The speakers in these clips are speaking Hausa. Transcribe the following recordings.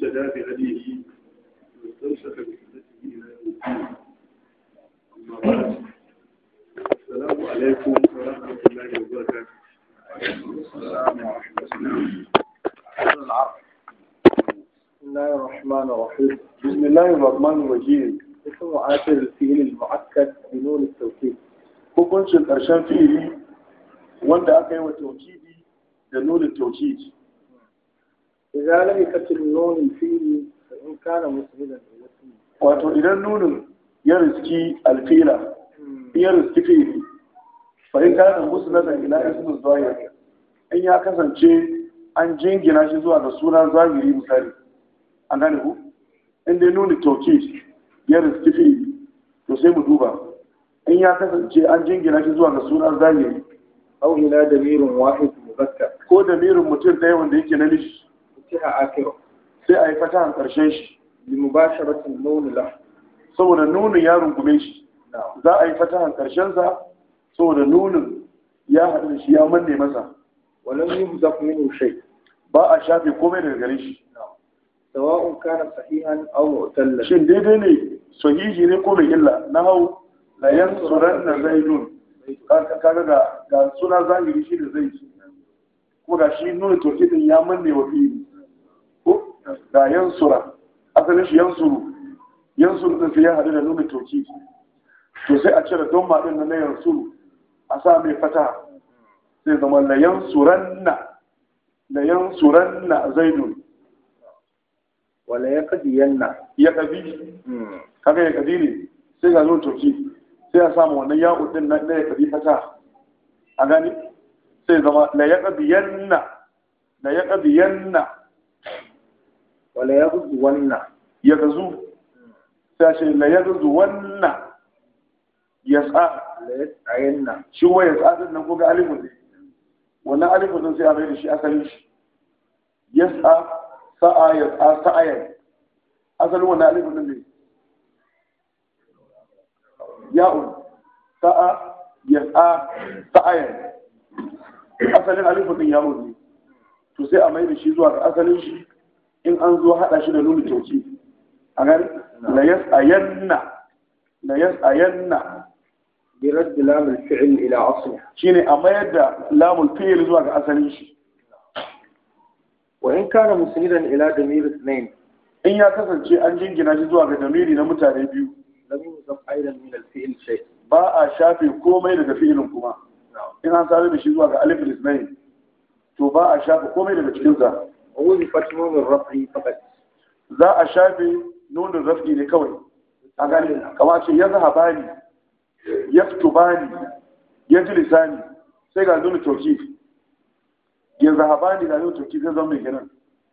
واهتدى بهديه واستمسك بسنته الى يوم الدين اما بعد السلام عليكم ورحمه الله وبركاته السلام ورحمه الله بسم الله الرحمن الرحيم بسم الله الرحمن الرحيم اسم آخر الفيل المؤكد بنون التوكيد hukuncin ƙarshen fi'ili wanda aka yi wa taukidi da nuna taukidi إذا لم يكتب نون الفيل فإن كان مسندا إلى اسمه wato idan nunin ya riski alfila ya riski fi'ili fa in kana musnadan ila ismin zahir in ya kasance an jingina shi zuwa ga sunan zahiri misali an gane ku in dai nuni taukid ya riski fi'ili to sai mu duba in ya kasance an jingina shi zuwa ga sunan zahiri أو إلى دمير واحد مذكر ko da mirin mutum ɗaya wanda yake na nishi فتح آخره sai a yi fatahan ƙarshen shi لمباشرة النون له saboda nunin ya rungume shi نعم za a yi fatahan ƙarshensa saboda nunin ya haɗu da shi ya manne masa ولم يهزف منه شيء ba a shafe komai daga gare shi نعم سواء كان صحيحا أو معتلا shin daidai ne sahihi ne ko mai illa na hau la yansuran na zaidun kaga ga ga suna zahiri shi da zai ko ga shi nuna tokidin ya manne wa fi'ili ko ga yansura asalin shi yansuru yansuru din sai ya haɗu da nuna tokidi to sai a cire don maɗin na na yansuru a sa mai fata sai zama la yansuranna la yansuranna zaidun ولا يقضين ya ƙabi kaga ya ƙabi ne sai ga nuna toki sai a samu wannan ya'u din na na ya ƙabi fata a gani sai zama la ya ƙabi yanna la ya ƙabi yanna ولا يغزون ya gazu sai a ce la ya gazu wanna ya tsa لا يسعين shi wa ya tsa din nan ko ga alifu ne wannan alifu din sai a mai da shi asalin shi ya tsa sa'a ya tsa sa'ayan asalin wannan alifu din ne ya'un sa'a ya tsa sa'ayan asalin alifu din ya'un ne to sai a mai da shi zuwa ga asalin shi in an zo haɗa shi da nuna tauki a gani la yas'ayanna la yas'ayanna برد لام الفعل إلى أصله shine a mayar da lamul fi'il zuwa ga asalin shi وإن كان مسندا إلى ضمير اثنين in ya kasance an jingina shi zuwa ga damiri na mutane biyu لم يوصف أيضا من الفعل شيء ba a shafe komai daga fi'ilin kuma in an sare da shi zuwa ga alif lisnain to ba a shafe komai daga cikinsa ووظفت نون الرفع فقط za a shafe nunin rafi ne kawai a gane kama ce ya zahaba ni ya fituba ni ya ji lisani sai ga nuna toki ya zahaba ni ga nuna toki zai zama mai ginin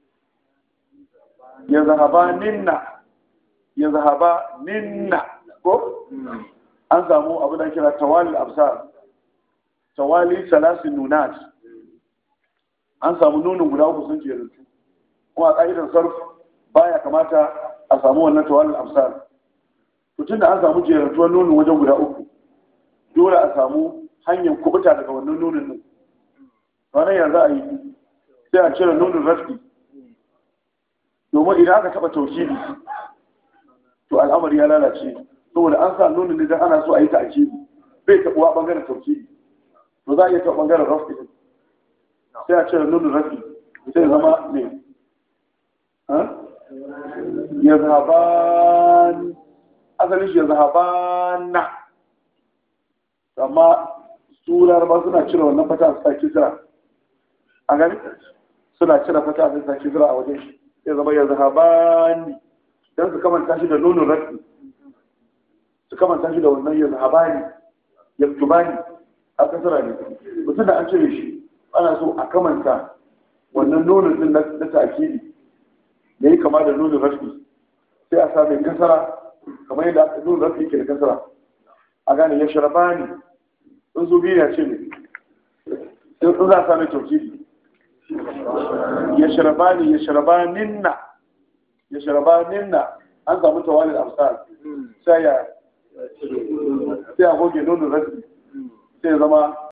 ya zahaba ninna ya zahaba ninna ko an samu abu da kira tawali absar tawali salasin nunat an samu nunin guda uku sun jeru kuma a ƙa'idar sarf baya kamata a samu wannan tawalin absar tun da an samu jerantuwar nunin wajen guda uku dole a samu hanyar kubuta daga wannan nunin nan ranar yanzu a yi sai a cire nunin rafi domin idan aka taɓa tauhidi to al'amari ya lalace saboda an sa nunin ne don ana so a yi ta'akidi bai taɓuwa ɓangaren tauhidi to za a iya taɓa ɓangaren rafi din sai a cire nunin rafi sai zama ne ya zahaban asalin shi ya zahabana amma su laraba suna cire wannan fata su sake kira a gani suna cire fata su sake kira a wajen shi ya zama ya zahabani don su kamanta shi da nunin rafi su kamanta shi da wannan ya zahabani ya tubani a kasara ne mutum da an cire shi ana so a kamanta wannan nunin din na ta'akidi da yi kama da nunin rafi sai a sami kasara kamar yadda aka nunin rafi ke da kasara a gane ya sharaba ne in su biyu ya ce ne in za a sami taukidi ya sharaba ne ya sharaba ninna ya sharaba ninna an samu tawalin amsal sai ya sai a goge nunin rafi sai ya zama